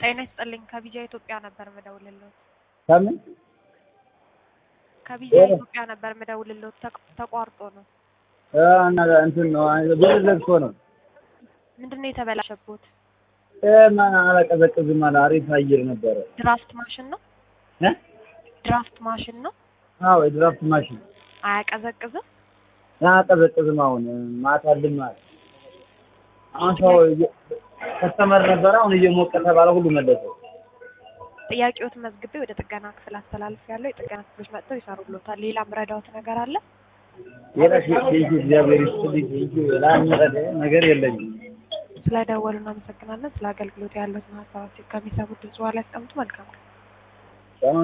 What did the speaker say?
ጤና ይስጥልኝ ከቢጃ ኢትዮጵያ ነበር ምደውልልዎት። ከምን ከቢጃ ኢትዮጵያ ነበር ምደውልልዎት ተቅ- ተቋርጦ ነው። እ እና እንትን ነው ብዙ ዘግቶ ነው ምንድን ነው የተበላሸቦት? እ ማን አላቀዘቅዝም አለ። አሪፍ አየር ነበረ ድራፍት ማሽን ነው? እ ድራፍት ማሽን ነው? አዎ የድራፍት ማሽን አያቀዘቅዝም? አያቀዘቅዝም። አሁን ማታ ልም አለ። አሁን ሰው እየ- ከስተመር ነበረ። አሁን እየሞቀ ተባለ ሁሉ መለሰው። ጥያቄዎትን መዝግቤ ወደ ጥገና ክፍል አስተላልፍ ያለው የጥገና ክፍሎች መጥተው ይሰሩልዎታል። ሌላ ምረዳዎት ነገር አለ? የራሽ ቴንኪ እግዚአብሔር ይስጥልኝ። ቴንኪ ላምረደ ነገር የለኝም። ስለደወሉ እናመሰግናለን። ስለ አገልግሎት ያሉትን ሀሳባችን ከሚሰሙት ድምጽ በኋላ ያስቀምጡ። መልካም ቀን።